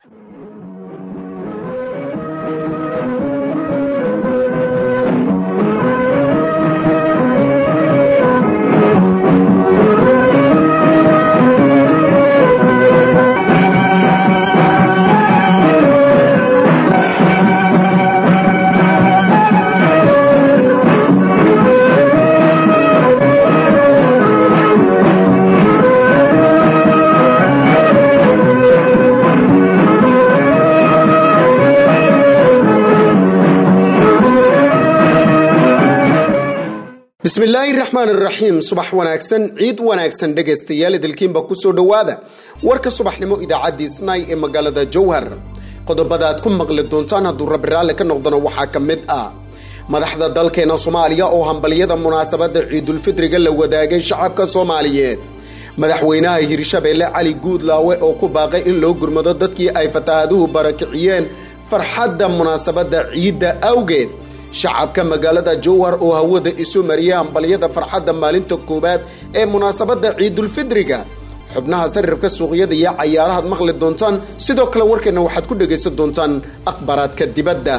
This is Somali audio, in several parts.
bismillaahi raxmaan iraxiim subax wanaagsan ciid wanaagsan dhegaystayaal idilkiinba kusoo dhowaada warka subaxnimo idaacadii snai ee magaalada jowhar qodobada aad ku maqli doontaan hadduu rabbi raalli ka noqdona waxaa ka mid ah madaxda dalkeena soomaaliya oo hambalyada munaasabadda ciidulfitriga la wadaagay shacabka soomaaliyeed madaxweynaha hirshabeelle cali guudlaawe oo ku baaqay in loo gurmado dadkii ay fataahaduhu barakiciyeen farxadda munaasabadda ciidda awgeed shacabka magaalada jowhar oo hawada isu mariyay hambalyada farxadda maalinta koowaad ee munaasabadda ciidulfidriga xubnaha sarifka suuqyada iyo cayaarahaad maqli doontaan sidoo kale warkeenna waxaad ku dhegaysan doontaan akhbaaraadka dibadda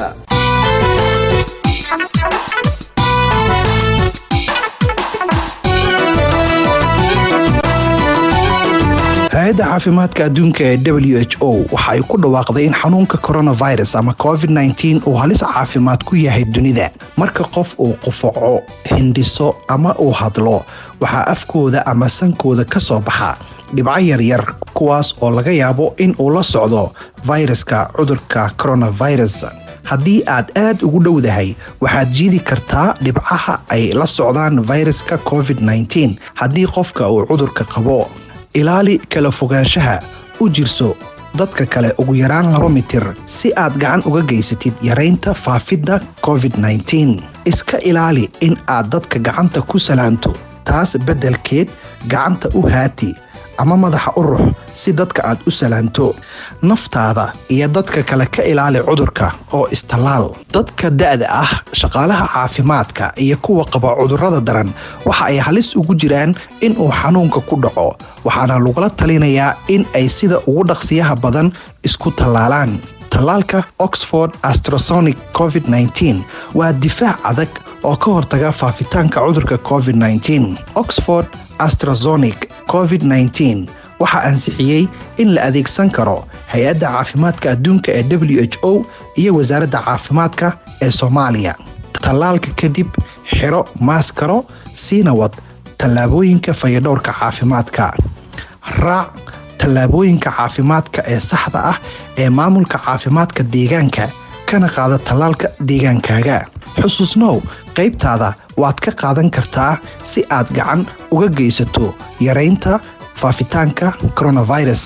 hay-adda caafimaadka adduunka ee w h o waxa ay ku dhawaaqday in xanuunka coronavirus ama covid-19 uu halis caafimaad ku yahay dunida marka qof uu qufaco hindhiso ama uu hadlo waxaa afkooda ama sankooda ka soo baxa dhibco yaryar kuwaas oo laga yaabo in uu la socdo fayraska cudurka coronavirus haddii aad aad ugu dhowdahay waxaad jiidi kartaa dhibcaha ay la socdaan fayraska covid-19 haddii qofka uu cudurka qabo ilaali kala fogaanshaha u jirso dadka kale ugu yaraan laba mitir si aad gacan uga geysatid yaraynta faafidda covid-19 iska ilaali in aad dadka gacanta ku salaanto taas beddelkeed gacanta u haati ama madaxa u rux si dadka aad u salaanto naftaada iyo dadka kale ka ilaali cudurka oo istallaal dadka da'da ah shaqaalaha caafimaadka iyo kuwa qaba cudurrada daran waxa ay halis ugu jiraan in uu xanuunka ku dhaco waxaana lagula talinayaa in ay sida ugu dhaqsiyaha badan isku tallaalaan tallaalka oxford astrasonic covid-19 waa difaac adag oo ka hortaga faafitaanka cudurka covid-19 oxford astrazonic covid-19 waxaa ansixiyey in la adeegsan karo hay-adda caafimaadka adduunka ee w h o iyo wasaaradda caafimaadka ee soomaaliya tallaalka kadib xiro maaskaro siina wad tallaabooyinka fayadhowrka caafimaadka raac tallaabooyinka caafimaadka ee saxda ah ee maamulka caafimaadka deegaanka kana qaada tallaalka deegaankaaga xusuusnow qaybtaada waad ka qaadan kartaa si aad gacan uga geysato yaraynta faafitaanka coronavirus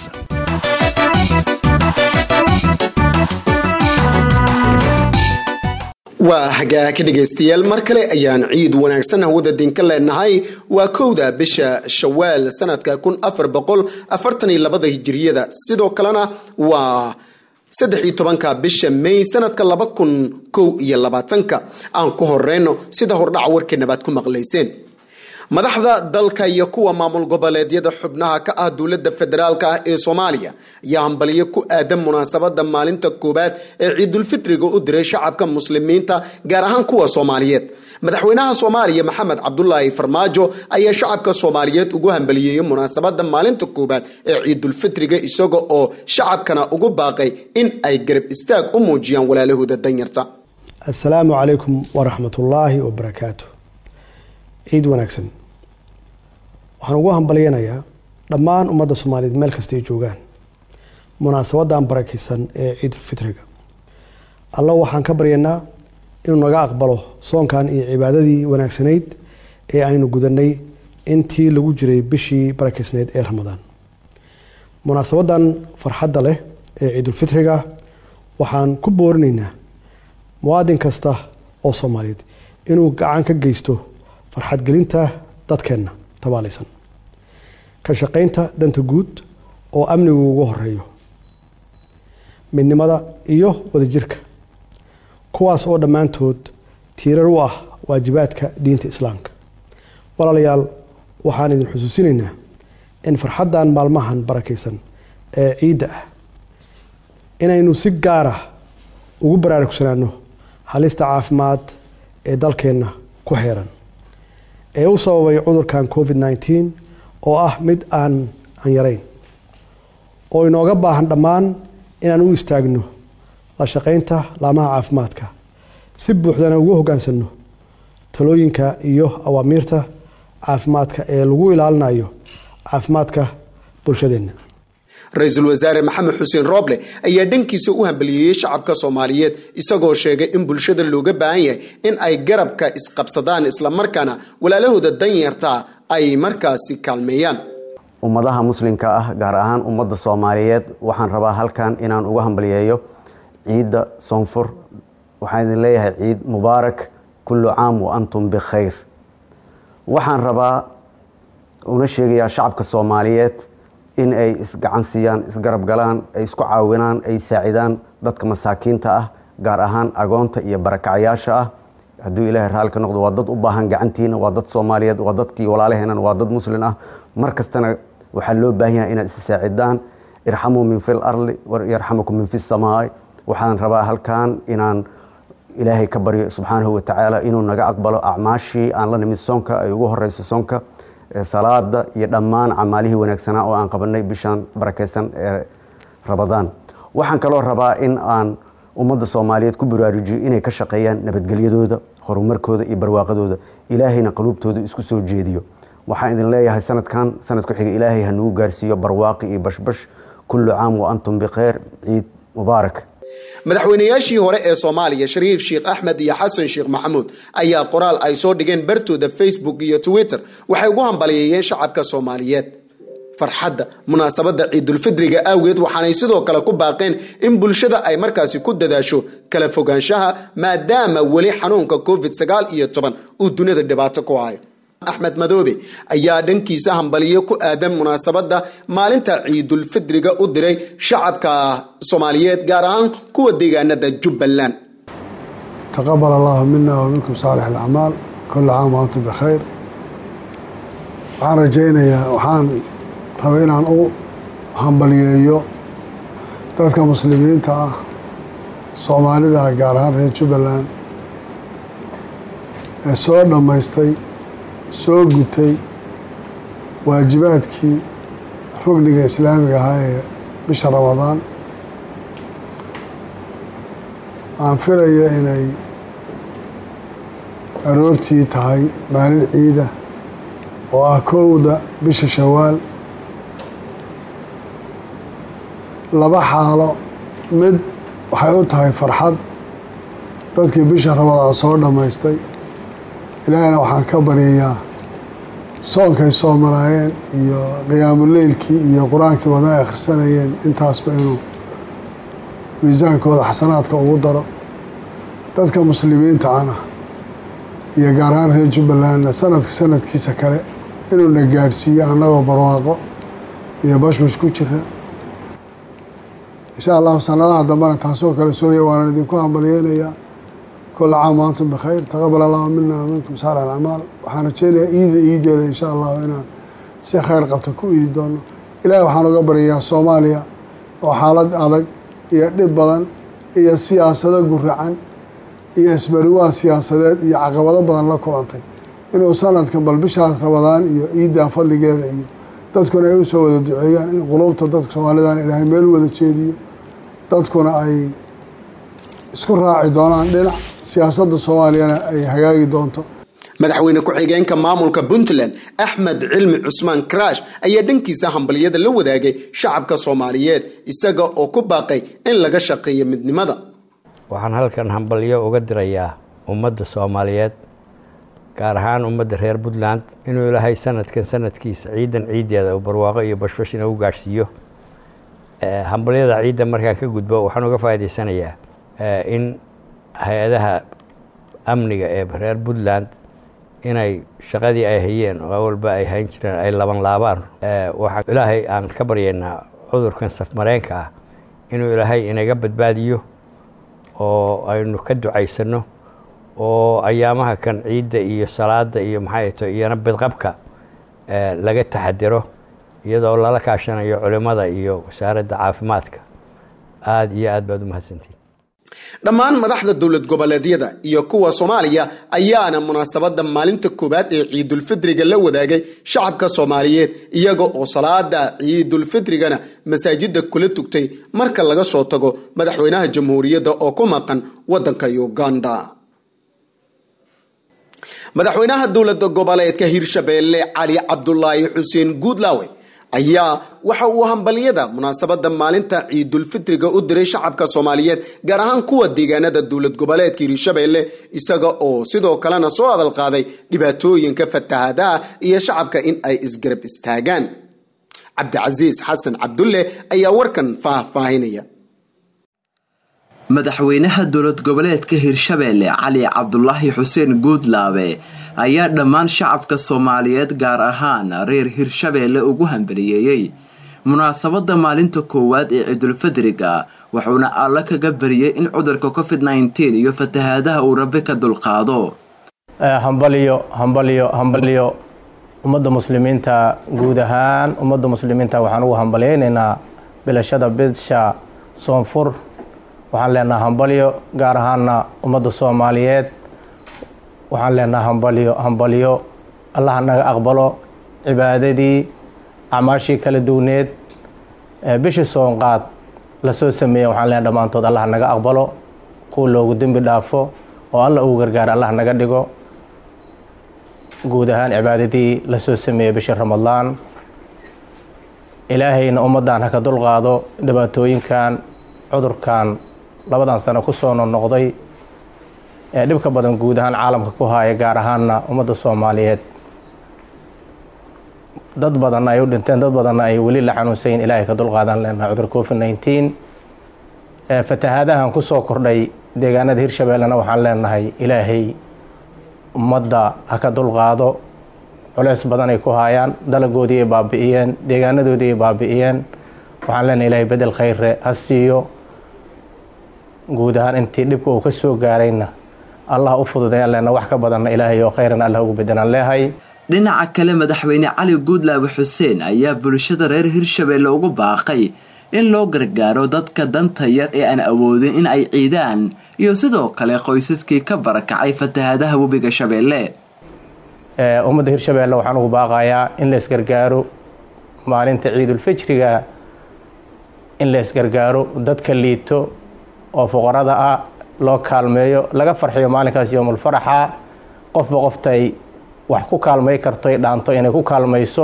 waa hagaaka dhegaystayaal mar kale ayaan ciid wanaagsan hawada dinka leenahay waa kowda bisha shawaal sanadka kun afar boqol afartan iyo labada hijiriyada sidoo kalena waa saddex iyo tobanka bisha may sanadka laba kun kow iyo labaatanka aan ku horeyno sida hordhaca warkeenabaad ku maqlayseen madaxda dalka iyo kuwa maamul goboleedyada xubnaha ka ah dowlada federaalk ah ee soomaaliya ayaa hambalyo ku aadan munaasabada maalinta koowaad ee ciidulfitriga u diray shacabka muslimiinta gaar ahaan kuwa soomaaliyeed madaxweynaha soomaaliya maxamed cabdulaahi farmaajo ayaa shacabka soomaaliyeed ugu hambaliyeeyey munaasabada maalinta koowaad ee ciidulfitriga isaga oo shacabkana ugu baaqay in ay garab istaag u muujiyaan walaalahooda danyarta assalaamu calaykum waraxmatullaahi wabarakaatu ciid wanaagsan waxaan ugu hambalyanayaa dhammaan ummadda soomaaliyeed meel kasta ay joogaan munaasabadan barakaysan ee ciidulfitriga alla waxaan ka baryaynaa inuu naga aqbalo soonkan iyo cibaadadii wanaagsanayd ee aynu gudanay intii lagu jiray bishii barakaysnayd ee ramadaan munaasabadan farxadda leh ee ciidulfitriga waxaan ku boorinaynaa muwaadin kasta oo soomaaliyeed inuu gacan ka geysto farxadgelinta dadkeenna tabaalaysan ka shaqaynta danta guud oo amnigu ugu horeeyo midnimada iyo wadajirka kuwaas oo dhammaantood tiirar u ah waajibaadka diinta islaamka walaalayaal waxaan idin xusuusinaynaa in farxaddan maalmahan barakaysan ee ciidda ah inaynu si gaar ah ugu baraarugsanaano halista caafimaad ee dalkeenna ku xeeran ee u sababay cudurkan covid nneteen oo ah mid aan aan yarayn oo inooga baahan dhammaan inaan u istaagno la shaqaynta laamaha caafimaadka si buuxdana ugu hoggaansanno talooyinka iyo awaamiirta caafimaadka ee lagu ilaalinayo caafimaadka bulshadeenna ra-iisul wasaare maxamed xuseen rooble ayaa dhankiisa u hambaliyeeyey shacabka soomaaliyeed isagoo sheegay in bulshada looga baahan yahay in ay garabka isqabsadaan islamarkaana walaalahooda danyartaa ay markaasi kaalmeeyaan ummadaha muslimka ah gaar ahaan ummadda soomaaliyeed waxaan rabaa halkan inaan uga hambaliyeeyo ciidda soonfur waxaan idin leeyahay ciid mubaarak kullu caam wa antum bikhayr waxaan rabaa una sheegayaa shacabka soomaaliyeed in ay isgacan siiyaan isgarab galaan ay isku caawinaan ay saacidaan dadka masaakiinta ah gaar ahaan agoonta iyo barakacayaasha ah hadduu ilaahay raalli ka noqdo waa dad u baahan gacantiina waa dad soomaaliyeed waa dadkii walaalaheenan waa dad muslin ah mar kastana waxaa loo baahan yahay inaad is saacidaan irxamuu min fi larli yarxamukum min fi samaai waxaan rabaa halkan inaan ilaahay ka baryo subxaanahu watacaala inuu naga aqbalo acmaashii aan la nimid soonka ay ugu horeyso soonka salaada iyo dhammaan camaalihii wanaagsanaa oo aan qabanay bishaan barakeysan ee rabadaan waxaan kaloo rabaa in aan ummadda soomaaliyeed ku baraarujiyo inay ka shaqeeyaan nabadgelyadooda horumarkooda iyo barwaaqadooda ilaahayna qaluubtooda isku soo jeediyo waxaan idin leeyahay sanadkan sanad ku xiga ilaahay ha nagu gaarsiiyo barwaaqi iyo bashbash kullu caam wa antum bikhayr ciid mubaarak madaxweynayaashii hore ee soomaaliya shariif sheekh axmed iyo xasan sheekh maxamuud ayaa qoraal ay soo dhigeen bartooda facebook iyo twitter waxay ugu hambaliyeeyeen shacabka soomaaliyeed farxadda munaasabadda ciidulfidriga awgeed waxaanay sidoo kale ku baaqeen in bulshada ay markaasi ku dadaasho kala fogaanshaha maadaama weli xanuunka covid sagaal iyo toban uu dunida dhibaato ku hayo axmed madoobe ayaa dhankiisa hambaliyo ku aadan munaasabadda maalinta ciidulfidriga u diray shacabka soomaaliyeed gaar ahaan kuwa deegaanada jubbaland taqabal allahu mina wa minkum saalix alacmaal kulla caam wa antum bikhayr waxaan rajaynayaa waxaan rabay inaan u hambaliyeeyo dadka muslimiinta ah soomaalida gaar ahaan reer jubbaland ee soo dhammaystay soo gutay waajibaadkii rugniga islaamiga ahaa ee bisha ramadaan aan filaya inay aroortii tahay maalin ciida oo ah kowda bisha shawaal laba xaalo mid waxay u tahay farxad dadkii bisha ramadaan soo dhammaystay ilaahayna waxaan ka baryayaa soonkay soo maraayeen iyo qiyaamuleylkii iyo qur-aankii wada ay akhrisanayeen intaasba inuu miisaankooda xasanaadka ugu daro dadka muslimiinta ana iyo gaar ahaan reer jubbalandna sanadka sanadkiisa kale inuuna gaadhsiiyo annagoo barwaaqo iyo bashbash ku jira insha allahu sanadaha dambena taasoo kale sooya waanan idinku hambalyeynayaa kula caam wa antum bikhayr taqabal allahu mina minkum saala alacmaal waxaan rajeynayaa iida iideeda insha allahu inaan si khayr qabta ku iidi doono ilaahay waxaan uga baryayaa soomaaliya oo xaalad adag iyo dhib badan iyo siyaasado guracan iyo isbariwaa siyaasadeed iyo caqabado badan la kulantay inuu sanadkan bal bishaas rabadaan iyo iiddaa fadligeeda iyo dadkuna ay usoo wada duceeyaan in quluubta dadka soomaalidan ilaahay meel wada jeediyo dadkuna ay isku raaci doonaan dhinac siyaasadda soomaaliyana ay hagaagi doonto madaxweyne ku-xigeenka maamulka puntland axmed cilmi cusmaan karaash ayaa dhankiisa hambaliyada la wadaagay shacabka soomaaliyeed isaga oo ku baaqay in laga shaqeeyo midnimada waxaan halkan hambalyo uga dirayaa ummadda soomaaliyeed gaar ahaan ummadda reer puntland inuu ilaahay sanadkan sanadkiisa ciidan ciiddeeda uu barwaaqo iyo bashbash inagu gaadhsiiyo hambalyada ciidda markaan ka gudbo waxaan uga faa'idaysanayaa in hay-adaha amniga ee reer puntland inay shaqadii ay hayeen oo awalba ay hayn jireen ay laban laabaan waxaa ilaahay aan ka baryaynaa cudurkan safmareenka ah inuu ilaahay inaga badbaadiyo oo aynu ka ducaysanno oo ayaamaha kan ciidda iyo salaada iyo maxay to iyana bidqabka laga taxadiro iyadoo lala kaashanayo culimmada iyo wasaaradda caafimaadka aada iyo aad baad u mahadsantihin dhammaan madaxda dowlad goboleedyada iyo kuwa soomaaliya ayaana munaasabada maalinta koowaad ee ciidulfidriga la wadaagay shacabka soomaaliyeed iyaga oo salaada ciidulfidrigana masaajida kula tugtay marka laga soo tago madaxweynaha jamhuuriyadda oo ku maqan wadanka uganda madaxweynaha dowlada goboleedka hirshabeelle cali cabdulaahi xuseen guudlaawe ayaa waxa uu hambalyada munaasabada maalinta ciidulfitriga u diray shacabka soomaaliyeed gaar ahaan kuwa deegaanada dowlad goboleedka hirshabeelle isaga oo sidoo kalena soo hadal qaaday dhibaatooyinka fatahadaha iyo shacabka in ay isgarab istaagaan cabdicasiis xasan cabdulle ayaa warkan faahfaahinaya madaxweynaha dowlad goboleedka hirshabeelle cali cabdulaahi xuseen guudlaabe ayaa dhammaan shacabka soomaaliyeed gaar ahaan reer hirshabeelle ugu hambaliyeeyey munaasabada maalinta koowaad ee ciidulfadriga wuxuuna alla kaga bariyey in cudurka covid nneteen iyo fatahaadaha uu rabi ka dulqaado hambalyo hambalyo hambalyo ummadda muslimiinta guud ahaan ummadda muslimiinta waxaan ugu hambalyaynaynaa bilashada bisha soonfur waxaan leenaha hambalyo gaar ahaana ummadda soomaaliyeed waxaan leenaha hambalyo hambalyo allaha naga aqbalo cibaadadii acmaashii kala duwneed bishii soonqaad lasoo sameeya waxaan leenaha dhammaantood allaha naga aqbalo kuwa loogu dembi dhaafo oo alla ugu gargaara allah naga dhigo guud ahaan cibaadadii lasoo sameeyey bishii ramadaan ilaahayna ummaddan haka dulqaado dhibaatooyinkan cudurkan labadan sano kusoo noqnoqday ee dhibka badan guud ahaan caalamka ku haaya gaar ahaana ummadda soomaaliyeed dad badanna ay u dhinteen dad badanna ay weli la xanuunsayin ilaahay ka dulqaadan leenaha cudur covid nneteen fatahaadahan kusoo kordhay deegaanada hirshabeellena waxaan leenahay ilaahay ummadda ha ka dulqaado culeys badan ay ku haayaan dalagoodii ay baabi'iyeen deegaanadoodii ay baabi'iyeen waxaan leenahay ilaahay bedel khayre ha siiyo guud ahaan intii dhibka uu ka soo gaarayna allah u fududayaan leenaha wax ka badanna ilaahay oo khayran allah ugu bedelaan leehay dhinaca kale madaxweyne cali guudlaabe xuseen ayaa bulshada reer hirshabeelle ugu baaqay in loo gargaaro dadka danta yar ee aan awoodin in ay ciidaan iyo sidoo kale qoysaskii ka barakacay fatahaadaha webiga shabeelle ummadda hirshabeelle waxaan ugu baaqayaa in la isgargaaro maalinta ciidulfijriga in la isgargaaro dadka liito oo fuqarada ah loo kaalmeeyo laga farxiyo maalinkaas yoomulfaraxa qofba qoftay wax ku kaalmay karto dhaanto inay ku kaalmayso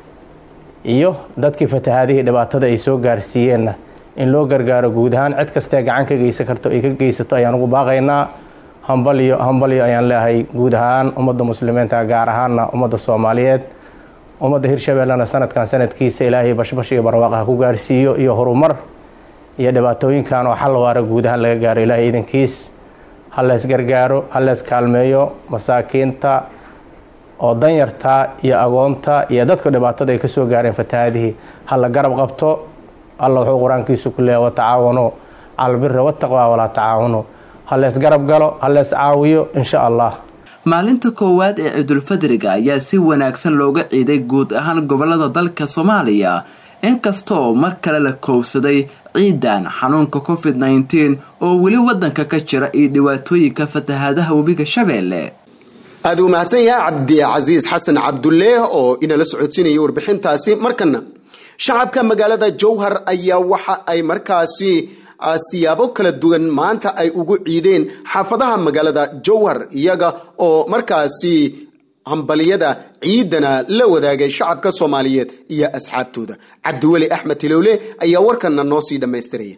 iyo dadkii fatahaadihii dhibaatada ay soo gaarsiiyeenna in loo gargaaro guud ahaan cid kastee gacan ka geysan karto ay ka geysato ayaan ugu baaqaynaa hambalyo hambalyo ayaan leehay guud ahaan ummadda muslimiinta gaar ahaana ummadda soomaaliyeed ummadda hirshabeellena sanadkan sanadkiisa ilaahay bashbash iyo barwaaq ha ku gaarsiiyo iyo horumar iyo dhibaatooyinkan oo xal waara guud ahaan laga gaaro ilaahay idankiis ha leys gargaaro ha leys kaalmeeyo masaakiinta oo danyarta iyo agoonta iyo dadka dhibaatada ay ka soo gaareen fatahaadihii ha la garab qabto alla wuxuu qur-aankiisu ku leeyahy watacaawanu cala albiri wataqwa walaa tacaawanu ha leys garab galo ha leys caawiyo insha allah maalinta koowaad ee ciidulfadriga ayaa si wanaagsan looga ciiday guud ahaan gobolada dalka soomaaliya inkastoo mar kale la koobsaday ciidan xanuunka covid nneteen oo weli wadanka ka jira iyo dhibaatooyinka fatahaadaha webiga shabeelle aada uu mahadsan yahay cabdicasiis xasan cabdulle oo inala socodsiinayay warbixintaasi markana shacabka magaalada jowhar ayaa waxa ay markaasi siyaabo kala duwan maanta ay ugu ciideen xaafadaha magaalada jowhar iyaga oo markaasi hambaliyada ciidana la wadaagay shacabka soomaaliyeed iyo asxaabtooda cabdiweli axmed tilowle ayaa warkana noo sii dhammaystiraya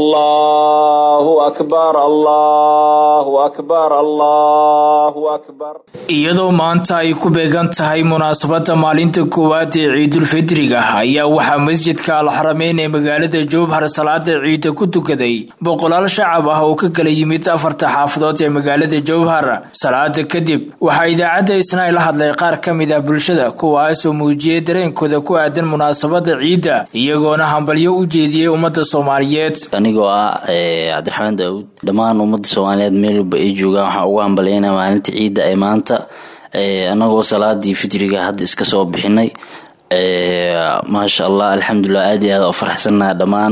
allahu akbar allahu akbar allahu akbar iyadoo maanta ay ku beegan tahay munaasabada maalinta koowaad ee ciidulfidriga ayaa waxaa masjidka alxarameyn ee magaalada jowhar salaada ciida ku tukaday boqolaal shacab ah oo ka kala yimid afarta xaafadood ee magaalada jowhar salaada kadib waxaa idaacadda isnaa la hadlay qaar ka mid ah bulshada kuwaasoo muujiyay dareenkooda ku aadan munaasabada ciidda iyagoona hambalyo u jeediyey ummadda soomaaliyeed anigoo ah cabdiraxmaan daawuud dhammaan ummadda soomaaliyeed meel walba ay joogaan waxaan ugu hambalyaynaa maalinta ciidda ee maanta anagoo salaadii fitriga hadda iska soo bixinay maasha allah alxamdulilah aad iyo aad u faraxsannaha dhammaan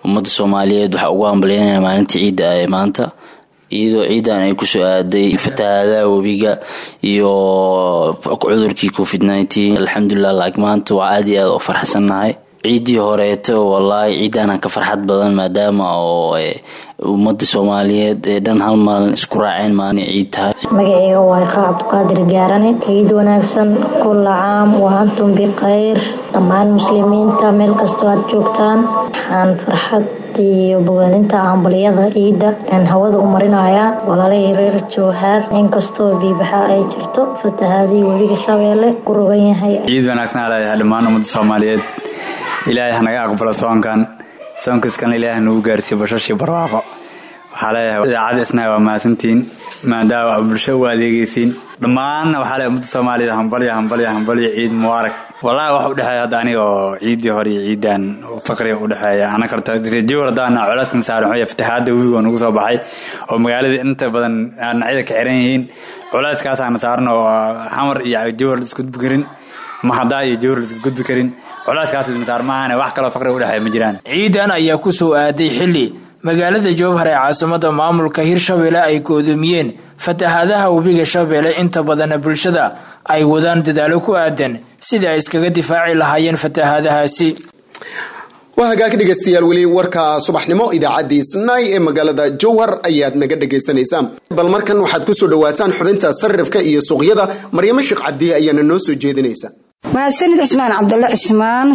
ummadda soomaaliyeed waxaa ugu hambalyeynaya maalintii ciidda ee maanta iyadoo ciidan ay kusoo aaday fatahaadaha webiga iyo cudurkii covid nneteen alxamdulilah laakiin maanta waa aada iyo aada u farxsannahay ciiddii horeeto wallaahi ciidaana ka farxad badan maadaama oo ummadda soomaaliyeed ee dhan hal maalin isku raaceen maalin ciid tahay magaceyga waa iqraa cabduqaadir gaarane ciid wanaagsan kulla caam wa antum bikhayr dhammaan muslimiinta meel kastoo aad joogtaan waxaan farxad iyo bogaadinta hambaliyada ciidda aan hawada u marinayaa walaalahii reer jowhaar inkastoo biibaxa ay jirto fatahaadii webiga shabeelle ku rogan yahay ciid wanaagsan leeyahay dhammaan ummadda soomaaliyeed ilaahay hanaga aqbalo soonkan soonkiiskan ilaahay nagu gaarsiiyo bashashii barwaaqo waxaa leeyahay idaacadda isnaha waa mahadsantihiin maadaama bulsho u adeegeysiin dhammaanna waxaa leeyahay ummadda soomaaliyeed hambalya hambalya hambalya ciid mubaarak wallahi wax u dhexeeya hadda aniga oo ciiddii hore iyo ciidan faqriga u dhexeeya ana karta rajowar haddaana colaaska masaaran waxuu fatahaadda webiga oo nagu soo baxay oo magaalada inta badan dhinacyada ka xiran yihiin colaaskaasaana saaran oo xamar iyo jowar la isku gudbi karin maxadaa iyo jowar la isku gudbi karin colaaskaas lamasaar maahane wax kaloo faqriga u dhexeeya ma jiraan ciidan ayaa ku soo aaday xilli magaalada jowhar ee caasimada maamulka hirshabelle ay goodoomiyeen fatahaadaha webiga shabeelle inta badana bulshada ay wadaan dadaalo ku aadan sidai ay iskaga difaaci lahaayeen fatahaadahaasi waa hagaag dhegaystayaal weli warka subaxnimo idaacaddii snai ee magaalada jowhar ayaad naga dhagaysanaysaan bal markan waxaad ku soo dhawaataan xubinta sarifka iyo suuqyada maryamo sheekh cabdiye ayaana noo soo jeedinaysa mahadsanid cismaan cabdalla cismaan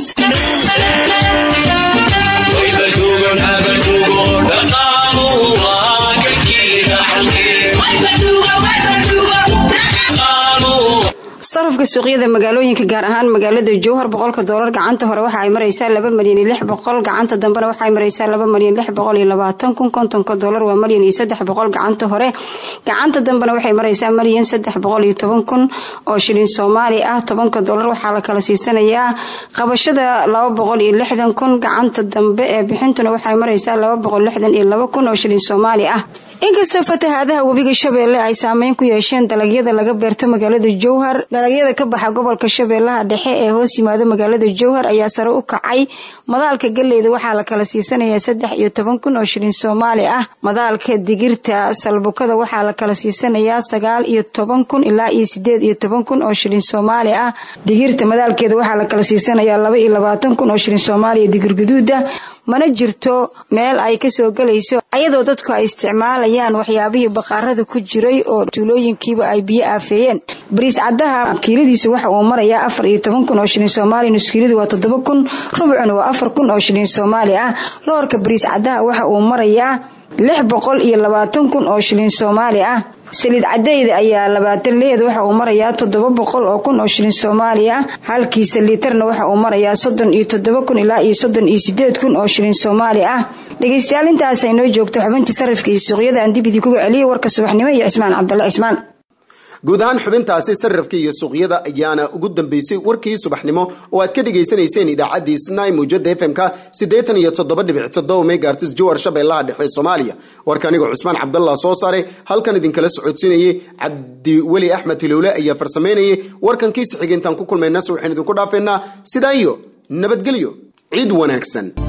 sarafka suuqyada magaalooyinka gaar ahaan magaalada jowhar boqolka doolar gacanta hore waxa ay maraysaa laba malyan iyo lix boqol gacanta dambena waxa ay maraysaa laba malyan lix boqol iyo labaatan kun kontonka doolar waa malyan iyo saddex boqol gacanta hore gacanta dambena waxay maraysaa malyan saddex boqol iyo toban kun oo shilin soomaali ah tobanka doolar waxaa la kala siisanayaa qabashada laba boqol iyo lixdan kun gacanta dambe ee bixintuna waxay maraysaa laba boqol lixdan iyo laba kun oo shilin soomaali ah inkastoo fatahaadaha webiga shabeelle ay saameyn ku yeesheen dalagyada laga beerto magaalada jowhar dalagyada ka baxa gobolka shabeellaha dhexe ee hoos yimaado magaalada jowhar ayaa sare u kacay madaalka galeyda waxaa la kala siisanayaa saddex iyo toban kun oo shilin soomaali ah madaalka digirta salbukada waxaa la kala siisanayaa sagaal iyo toban kun ilaa iyo sideed iyo toban kun oo shilin soomaali ah digirta madaalkeeda waxaa la kala siisanayaa laba iyo labaatan kun oo shilin soomaaliya digir guduuda mana jirto meel ay kasoo gelayso ayadoo dadku ay isticmaalayaan waxyaabihii baqaarada ku jiray oo tuulooyinkiiba ay biyo aafeeyeen bariis caddaha kiiladiisu waxa uu marayaa afar iyo toban kun oo shilin soomaali nuskiiladu waa toddoba kun rubcuna waa afar kun oo shilin soomaali ah loorka bariis caddaha waxa uu marayaa lix boqol iyo labaatan kun oo shilin soomaali ah saliid cadayda ayaa labaatan leed waxa uu marayaa toddoba boqol oo kun oo shilin soomaali ah halkiisa liitarna waxa uu marayaa soddon iyo toddoba kun ilaa iyo soddon iyo sideed kun oo shilin soomaali ah dhegaystayaal intaas ay noo joogto xubintii sarifka iyo suuqyada aan dibidii kuga celiyay warka subaxnimo iyo cismaan cabdalle cismaan guud ahaan xubintaasi sarifka iyo suuqyada ayaana ugu dambeysay warkii subaxnimo oo aad ka dhegaysanayseen idaacaddii snai muujada fm-ka siddeetan iyo toddoba dhibic toddoba megaartis jowar shabeellaha dhexe soomaaliya warka anigoo cusmaan cabdallah soo saaray halkan idinkala socodsiinayay cabdiweli axmed hilowle ayaa farsamaynayay warkankiisa xigeentaan ku kulmayna se waxaan idinku dhaafeynaa sidaa iyo nabadgelyo ciid wanaagsan